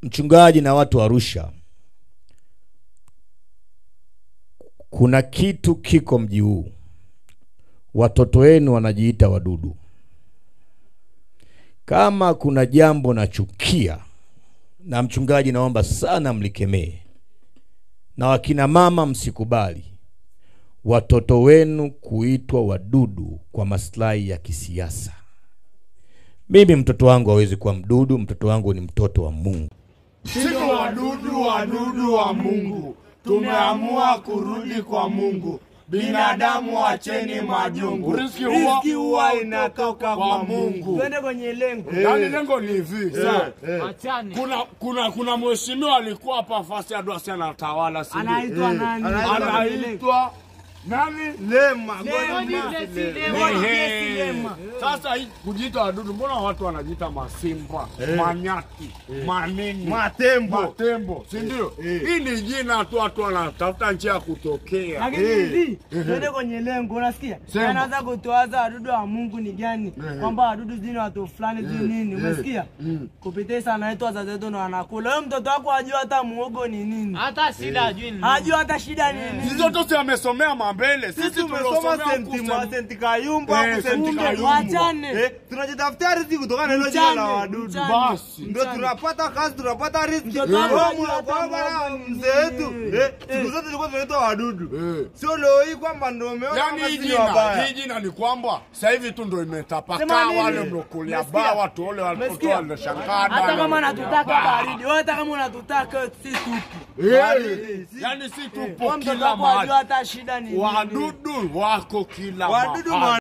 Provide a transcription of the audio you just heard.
mchungaji na watu wa Arusha, kuna kitu kiko mji huu, watoto wenu wanajiita wadudu. Kama kuna jambo nachukia, na mchungaji, naomba sana mlikemee, na wakina mama msikubali watoto wenu kuitwa wadudu kwa maslahi ya kisiasa. Mimi mtoto wangu hawezi kuwa mdudu, mtoto wangu ni mtoto wa Mungu. Sisi wadudu wadudu wa Mungu, tumeamua kurudi kwa Mungu. Binadamu acheni majungu, Riziki huwa- riziki huwa inatoka kwa Mungu. Twende kwenye lengo. Yaani lengo ni hivi sawa. Achane. Kuna kuna kuna mheshimiwa alikuwa hapa fasi adwasi anatawala si ndio? Anaitwa nani? Anaitwa nani? Lema, Lema. Lema. Ehe. Lema. Sasa hii kujiita wadudu, mbona watu wanajiita masimba, manyati, manini, Matembo. matembo, si ndio? Hii ni jina tu, watu wanatafuta njia ya kutokea. Lakini hivi twende kwenye lengo, unasikia? Sema. Anaanza kutoaza wadudu wa Mungu ni gani? Kwamba wadudu zini watu fulani zini nini? Umesikia? Kupitia sana anaitwa wazazi wetu na wanakula. Wewe mtoto wako hajui hata muogo ni nini? hata shida ajui ni Hajui hata shida ni nini? Sisi zote si amesomea mambele, Sisi tumesoma senti ma- senti kayumba Eh, au senti senti Kumbe kayumba. wachane. Eh, tunajitafutia riziki kutokana na hilo jina la Mchane, wadudu. mchane, Basi. Ndio mchane. tunapata kazi, tunapata riziki. Mtoto wangu Wewe hajui hata unakuwa bana muogo ni mzee wetu. nini. Eh, siku zote tulikuwa tunaitwa wadudu. Eh. Sio leo hii kwamba ndio umeona Yaani kama hii sisi ni jina, wabaya. hii jina ni kwamba sasa hivi tu ndo imetapakaa Sema nini? wale mlokulia Umesikia? baa watu wale watoto Umesikia? walishangaa. Hata kama natutaka baridi, wewe hata kama unatutaka si tupu. Yaani si tupo Wewe mtoto kila wako hajui mahali. hata shida ni nini. Wadudu wako kila Wadudu mahali.